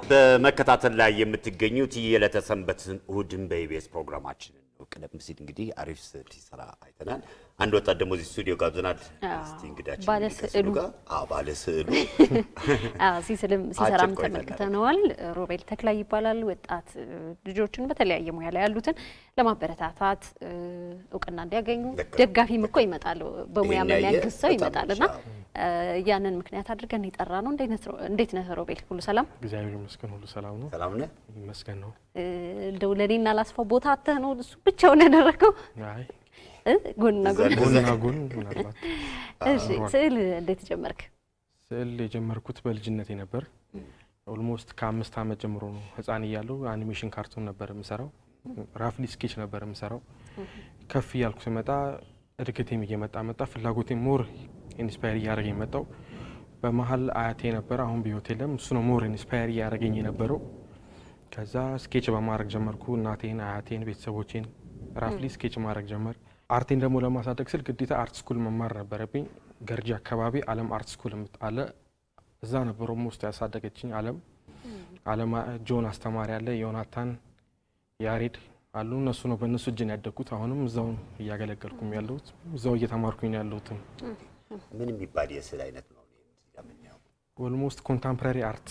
በመከታተል ላይ የምትገኙት የዕለተ ሰንበትን እሁድን በኢቢኤስ ፕሮግራማችንን ነው። ቀደም ሲል እንግዲህ አሪፍ ስዕል ሲሰራ አይተናል። አንድ ወጣት ደግሞ እዚህ ስቱዲዮ ጋብዘናል። አዎ፣ እስቲ እንግዳችን ባለ እንግዲህ ከስዕሉ ስዕሉ። ጋር አዎ፣ ባለ ስዕሉ አዎ ሲስልም ሲሰራም ቆይታ ተመልክተነዋል። ሮቤል ተክላይ ይባላል። ወጣት እ, ልጆችን በተለያየ ሙያ ላይ ያሉትን ለማበረታታት እ, እውቅና እንዲያገኙ ልክ ነው። ደጋፊም እኮ ይመጣል፣ በሙያ ይሄን ያየ የሚያግዝ ሰው በጣም ይመጣል እና አዎ። እ, ያንን ምክንያት አድርገን የጠራ ነው። እንዴት ነው እንዴት ነህ ሮቤል? ሁሉ ሰላም? እግዚአብሔር ይመስገን ሁሉ ሰላም ነው። ሰላም ነህ? ይመስገን ነው። እ, እንደው ለእኔና ላስፋው ቦታ አተህ ነው እሱ ብቻውን ያደረገው አይ እ? ጎንና ጎን። ጎንና ጎን ምናልባት እሺ ስዕል እንዴት ጀመርክ? ስዕል የጀመርኩት በልጅነቴ ነበር። ኦልሞስት ከአምስት ዓመት ጀምሮ ነው። ህፃን እያለሁ አኒሜሽን ካርቱን ነበር የምሰራው። ራፍሊ ስኬች ነበር የምሰራው። ከፍ እያልኩ ስመጣ እድገቴም እየመጣ መጣ። ፍላጎቴም ሞር ኢንስፓየር እያደረገኝ መጣው። በመሀል አያቴ ነበር፣ አሁን በህይወት የለም። እሱ ነው ሞር ኢንስፓየር እያደረገኝ የነበረው። ከዛ ስኬች በማድረግ ጀመርኩ። እናቴን፣ አያቴን፣ ቤተሰቦቼን ራፍሊ ስኬች ማድረግ ጀመር። አርቴን ደግሞ ለማሳደግ ስል ግዴታ አርት ስኩል መማር ነበረብኝ። ገርጂ አካባቢ አለም አርት ስኩል አለ። እዛ ነበር ኦልሞስት ያሳደገችኝ አለም አለም ጆን አስተማሪ አለ፣ ዮናታን ያሬድ አሉ። እነሱ ነው በእነሱ እጅን ያደግኩት። አሁንም እዛው እያገለገልኩም ያለሁት እዛው እየተማርኩኝ ያለሁትም ምን የሚባል የስዕል አይነት ነው እዚህ ጋር የምናየው? ኦልሞስት ኮንታምፕራሪ አርት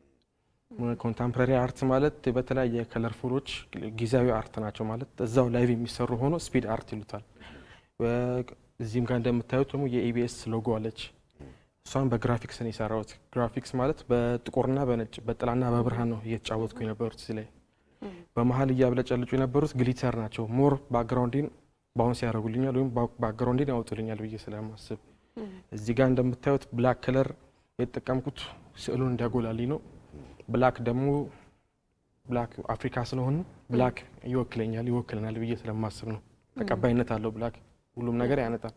ኮንታምፕራሪ አርት ማለት በተለያየ ከለርፉሎች ጊዜያዊ አርት ናቸው ማለት እዛው ላይቭ የሚሰሩ ሆኖ ስፒድ አርት ይሉታል። በ- እዚህም ጋር እንደምታዩት ደግሞ የኢቢኤስ ሎጎ አለች። እሷን በግራፊክስ ነው የሰራሁት። ግራፊክስ ማለት በጥቁርና በነጭ በጥላና በብርሃን ነው እየተጫወትኩ የነበሩት እዚህ ላይ። በመሀል እያብለጨልጩ የነበሩት ግሊተር ናቸው። ሞር ባክግራውንዲን ባውንስ ያደርጉልኛል ወይም ባክግራውንዲን ያወጡልኛል ብዬ ስለማስብ እዚህ ጋር እንደምታዩት ብላክ ከለር የተጠቀምኩት ስዕሉን እንዲያጎላልኝ ነው። ብላክ ደግሞ ብላክ አፍሪካ ስለሆን ብላክ ይወክለኛል ይወክለናል ብዬ ስለማስብ ነው። ተቀባይነት አለው ብላክ ሁሉም ነገር ያነጣል።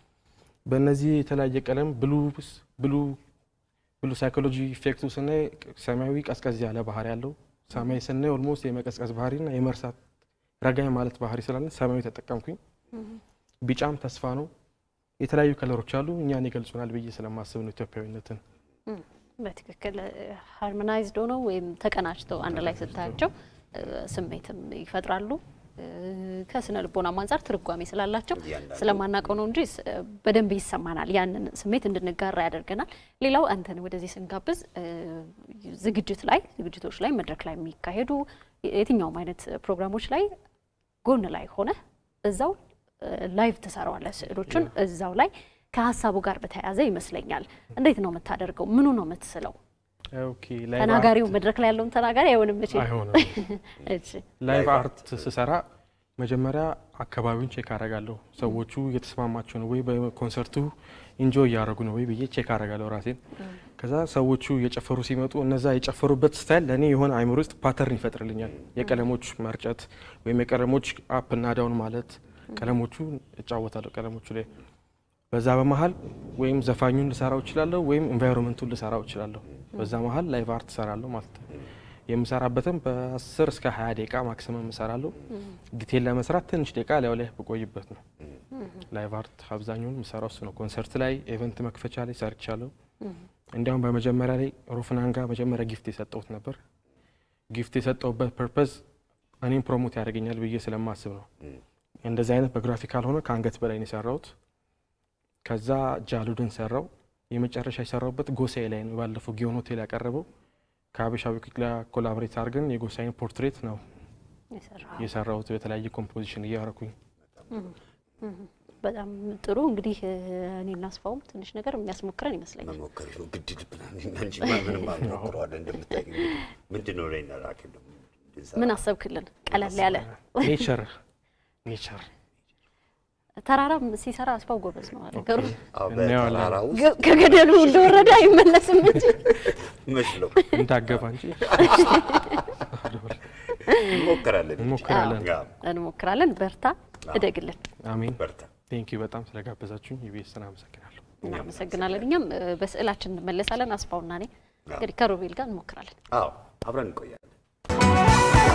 በእነዚህ የተለያየ ቀለም ብሉ ብሉ ብሉ ሳይኮሎጂ ኢፌክቱ ስናይ ሰማያዊ ቀዝቀዝ ያለ ባህሪ ያለው ሰማያዊ ስናይ ኦልሞስት የመቀዝቀዝ ባህሪና የመርሳት ረጋይ ማለት ባህሪ ስላለ ሰማያዊ ተጠቀምኩኝ። ቢጫም ተስፋ ነው። የተለያዩ ከለሮች አሉ እኛን ይገልጹናል ብዬ ስለማስብ ነው ኢትዮጵያዊነትን በትክክል ሃርሞናይዝድ ሆነው ወይም ተቀናጅተው አንድ ላይ ስታያቸው እ፣ ስሜትም ይፈጥራሉ። እ፣ ከስነ ልቦናም አንጻር ትርጓሜ ስላላቸው እያንዳንዱ ስለማናውቀው ነው እንጂ ስ- በደንብ ይሰማናል። ያንን ስሜት እንድንጋራ ያደርገናል። ሌላው አንተን ወደዚህ ስንጋብዝ እ፣ ዝግጅት ላይ ዝግጅቶች ላይ መድረክ ላይ የሚካሄዱ የትኛውም አይነት ፕሮግራሞች ላይ ጎን ላይ ሆነ እዛው ላይቭ ትሰራዋለህ ስዕሎቹን እዛው ላይ ከሀሳቡ ጋር በተያያዘ ይመስለኛል። እንዴት ነው የምታደርገው? ምኑ ነው የምትስለው? ኦኬ ላይቭ ተናጋሪው አርት- መድረክ ላይ ያለውን ተናጋሪ አይሆንም መቼ? አይሆንም። እሺ ላይቭ አርት ስሰራ መጀመሪያ አካባቢውን ቼክ አደርጋለሁ። ሰዎቹ እየተስማማቸው ነው ወይ፣ በኮንሰርቱ ኢንጆይ እያደረጉ ነው ወይ ብዬ ቼክ አደርጋለሁ ራሴን። ከዛ ሰዎቹ እየጨፈሩ ሲመጡ እነዛ የጨፈሩበት ስታይል ለእኔ የሆነ አይምሮ ውስጥ ፓተርን ይፈጥርልኛል። የቀለሞች መርጨት ወይም የቀለሞች አፕ እና ዳውን ማለት ቀለሞቹ እጫወታለሁ ቀለሞቹ ላይ በዛ በመሀል ወይም ዘፋኙን ልሰራው እችላለሁ ወይም ኤንቫይሮንመንቱን ልሰራው እችላለሁ። በዛ መሀል ላይቭ አርት እሰራለሁ ማለት ነው። የምሰራበትም በ10 እስከ 20 ደቂቃ ማክሲመም እሰራለሁ። ዲቴል ለመስራት ትንሽ ደቂቃ ላዩ ላይ ብቆይበት ነው። ላይቭ አርት አብዛኛውን የምሰራው እሱ ነው። ኮንሰርት ላይ ኢቨንት መክፈቻ ላይ ሰርቻለሁ። እንዲያውም በመጀመሪያ ላይ ሮፍናን ጋር መጀመሪያ ጊፍት የሰጠሁት ነበር። ጊፍት የሰጠሁበት ፐርፐዝ እኔም ፕሮሞት ያደርገኛል ብዬ ስለማስብ ነው። እንደዚህ አይነት በግራፊካል ሆነ ከአንገት በላይ ነው የሰራሁት። ከዛ ጃሉድን ሰራው። የመጨረሻ የሰራውበት ጎሳዬ ላይ ነው። ባለፈው ጊዮን ሆቴል ያቀረበው ከሀበሻ ዊክ ጋር ኮላቦሬት አድርገን የጎሳዬን ፖርትሬት ነው የሰራኸው። የሰራሁት በተለያየ ኮምፖዚሽን እያረኩኝ። በጣም ጥሩ እንግዲህ እ፣ እኔ እናስፋውም ትንሽ ነገር የሚያስሞክረን ይመስለኛል። መሞከር ነው ግድ ልብናል እንጂ ምንም አልሞክረዋለን። እንደምታይ ምንድን ነው ላይ እናራክል ምን አሰብክልን? ቀለል ያለ ኔቸር ኔቸር ተራራም ሲሰራ አስፋው ጎበዝ ነው ነገሩ። እናየዋለን። በተራራ ውስጥ ገ- ከገደሉ እንደወረደ አይመለስም እንጂ መስለው እንዳገባ እንጂ እንሞክራለን እንጂ። እንሞክራለን። አዎ፣ እንሞክራለን። በርታ፣ እደግልን። አሜን። በርታ። ቴንኪዩ በጣም ስለጋበዛችሁኝ ኢቢኤስን አመሰግናለሁ። እናመሰግናለን። እኛም እ፣ በስዕላችን እንመለሳለን። አስፋውና እኔ እንግዲህ ከሮቤል ጋር እንሞክራለን። አዎ አብረን እንቆያለን።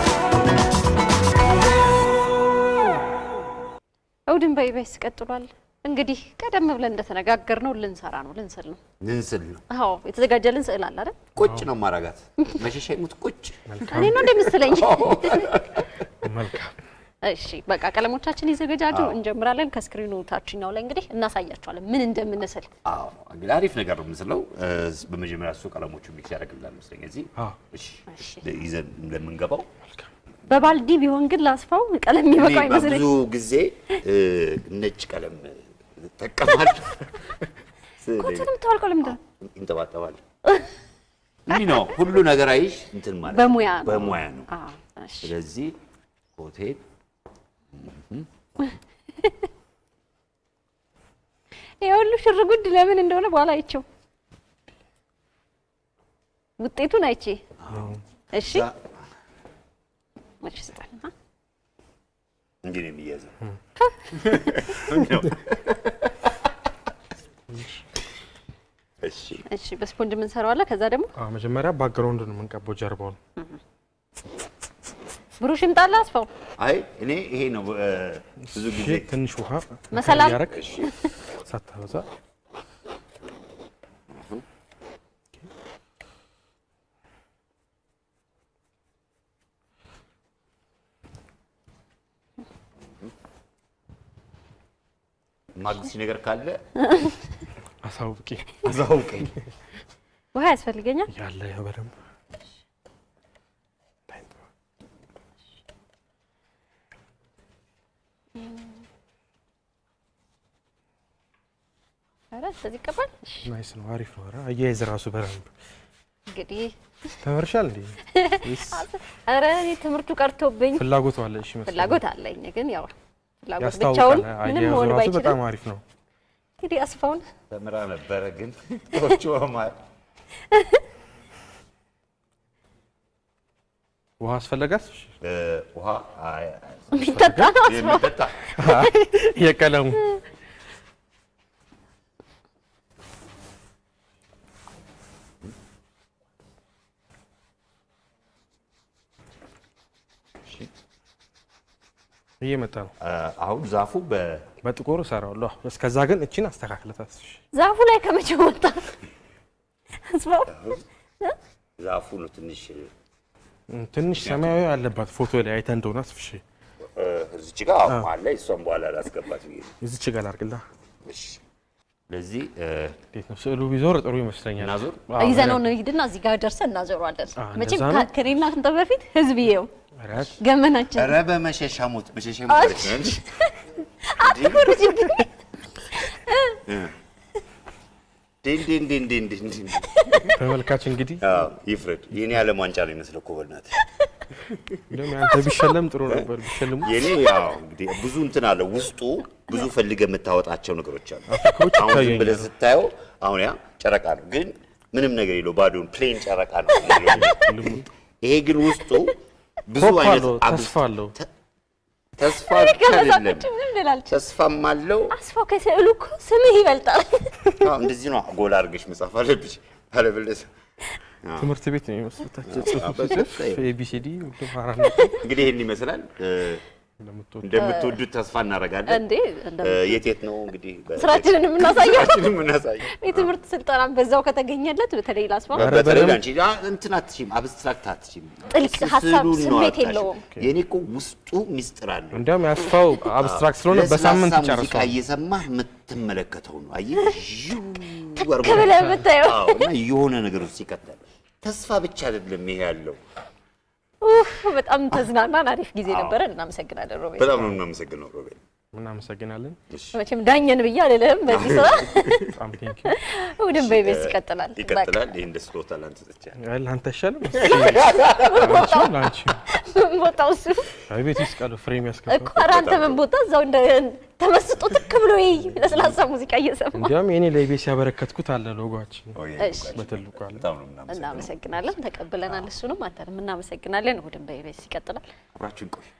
እሑድን በኢቢኤስ ቀጥሏል። እንግዲህ ቀደም ብለን እንደተነጋገር ነው ልንሰራ ነው ልንስል ነው። ንንስል ነው አዎ የተዘጋጀልን ስዕል አለ አይደል? ቁጭ ነው ማረጋት መሸሻ ይሙት ቁጭ እኔ ነው እንደምስለኝ። መልካም እሺ በቃ ቀለሞቻችን ይዘገጃጁ፣ እንጀምራለን። ከስክሪኑ ታችኛው ላይ እንግዲህ እናሳያቸዋለን ምን እንደምንስል። አዎ እንግዲህ አሪፍ ነገር ነው የምንስለው። እ፣ በመጀመሪያ እሱ ቀለሞቹ ሚክስ ያደርግልናል መስለኝ እዚህ አዎ። እሺ እሺ። ይዘን ለምንገባው በባልዲ ቢሆን ግን ላስፋው ቀለም እኔ የሚበቃው አይመስለኝ። ብዙ ጊዜ እ፣ ነጭ ቀለም እጠቀማለሁ። ኮንተንም ታወልቀው ለምንድን ነው? ይንጠባጠባል። እንዲህ ነው ሁሉ ነገር አይሽ እንትን ማለት ነው። በሙያ ነው። በሙያ ነው። አዎ እሺ ስለዚህ ሆቴል ይሄ ሁሉ ሽርጉድ ለምን እንደሆነ በኋላ አይቼው ውጤቱን አይቼ እሺ እዛ እሺ ስጠን አ? እንዲህ ነው የሚያዘው። እሺ እሺ በስፖንጅ የምንሰራው አለ። ከዛ ደግሞ አዎ፣ መጀመሪያ ባክግራውንድ ነው የምንቀባው ጀርባውን። ብሩሽ ይምጣላ አስፋው አይ እኔ ይሄ ነው እ፣ ብዙ ጊዜ ይሄ ትንሽ ውሃ መሰላል? እያረግ ሳታበዛ ማግስት ነገር ካለ አሳውቂ አዛውቀኝ። ውሃ ያስፈልገኛል። ያለ ያው በደንብ ኧረ ስለዚህ ይቀባል። እሺ ናይስ ነው፣ አሪፍ ነው። ኧረ አያይዝ ራሱ በደንብ እንግዲህ ተመርሻል እንዴ? ወይስ ኧረ እኔ ትምህርቱ ቀርቶብኝ ፍላጎቱ አለ? እሺ መስሎኝ። ፍላጎት አለኝ፣ ግን ያው ፍላጎት ያስታውቃል። ብቻውን ምንም አያያዙ መሆን ራሱ ባይችልም በጣም አሪፍ ነው። እንግዲህ አስፋውን ተምራ ነበረ ግን ቶቹ ማል ውሃ አስፈለጋት? እሺ። ውሃ አይ፣ የሚጠጣ ነው አስፋው። የሚጠጣ የቀለሙ እየመጣ ነው። አ፣ አሁን ዛፉ በ በጥቁር እሰራዋለሁ። እስከዛ ግን እቺን አስተካክለታት። እሺ። ዛፉ ላይ ከመቼ ወጣ አስፋው? ዛፉ ነው ትንሽ እም፣ ትንሽ ሰማያዊ አለባት ፎቶ ላይ አይተህ እንደሆነ አስፍሽ እ፣ እዚች ጋር አሁን አለ እሷን በኋላ ላስገባት ብዬ ነው። እዚች ጋር ላድርግላ። እሺ ስለዚህ እ፣ እንዴት ነው ስዕሉ ቢዞር ጥሩ ይመስለኛል። እናዞር? አዎ፣ ይዘነው ነው ሂድና እዚህ ጋር ደርሰን እናዞረዋለን። አ፣ መቼም እንደዛ ነው? ከ- ከእኔና ከአንተ በፊት ህዝብ ይየው ኧረ፣ ገመናችን ኧረ በመሸሻ ሞት መሸሻ ሞት ነው እንጂ አትኮርጅብኝ። ዲን ዲን ዲን ዲን ዲን ዲን ተመልካች እንግዲህ አዎ ይፍረድ። የኔ ዓለም ዋንጫ ነው የሚመስለው እኮ በእናትህ። እንደውም ያንተ ቢሸለም ጥሩ ነበር። ቢሸልሙ የኔ ያው እንግዲህ ብዙ እንትን አለ ውስጡ ብዙ ፈልገህ የምታወጣቸው ነገሮች አሉ። አፍሪካዎች አሁን ዝም ይታየኛል። ብለህ ስታየው አሁን ያ ጨረቃ ነው፣ ግን ምንም ነገር የለው ባዶን ፕሌን ጨረቃ ነው። ይሄ ግን ውስጡ ብዙ ሆፕ አይነት አለው፣ አብ- ተስፋ አለው። ተስፋ ብቻ አይደለም ከመሳቆች ምንም ልላልችል። ተስፋም አለው። አስፋው ከስዕሉ እኮ ስምህ ይበልጣል። አዎ፣ እንደዚህ ነው ጎላ አድርገሽ መጻፍ አለብሽ። አለበለዚያ አዎ። ትምህርት ቤት ነው የሚመስሉት። አዎ፣ ጽሑፍ በጽሑፍ ሲጽፍ ላይ ኤቢሲዲ ሁሉም አራት እንግዲህ ይህን ይመስላል። እ፣ እንደምትወዱ እንደምትወዱት ተስፋ እናደርጋለን። እንዴ እንደ እ፣ የት የት ነው እንግዲህ በ- ስራችንን የምናሳየው ስራችንን የምናሳየው የትምህርት ስልጠና በዛው ከተገኘለት በተለይ ላስፋው ኧረ በተለይ በደንብ- አንቺ አ- እንትን አትችይም፣ አብስትራክት አትችይም። ጥልቅ ስ- ሀሳብ ስዕሉን ነው ስሜት አጣሽው። የለውም። የኔ እኮ ውስጡ ሚስጥር አለው። እንዲያውም ያስፋው አብስትራክት ስለሆነ በሳምንት ለስላሳ ሙዚቃ ይጨርሰዋል። እየሰማህ የምትመለከተው ነው። አየህ ዥው አድርጎ ብለህ የምታየው። አዎ፣ እና የሆነ ነገር ውስጥ ይቀጥላል። ተስፋ ብቻ አይደለም ይሄ ያለው። ኡፍ በጣም ተዝናናን። አሪፍ ጊዜ ነበረ። እናመሰግናለን ሮቤል። በጣም ነው የምናመሰግነው ሮቤል። እናመሰግናለን። መቼም ዳኘን ብዬ አልልህም በዚህ ስራ። በጣም ቴንኪ እሑድን በኢቢኤስ ይቀጥላል። ይቀጥላል። ይህ እንደ ስጦታ ላንተ ሰጥቻለሁ። ለአንተ አይሻልም? አንቺ ለአንቺ ምን ቦታው እሱ ቤት ውስጥ ቃሉ ፍሬም ያስገባ እኮ ኧረ አንተ ምን ቦታ እዛው እንደ ተመስጦ ትክ ብሎ ይይ ለስላሳ ሙዚቃ እየሰማ እንዲያውም የኔ ለኢቢኤስ ያበረከትኩት አለ ሎጓችን እሺ። በትልቁ አለ። በጣም ነው የምናመሰግነው። እናመሰግናለን። ተቀብለናል። እሱንም አንተንም እናመሰግናለን። እሑድን በኢቢኤስ ይቀጥላል። አብራችሁን ቆዩ።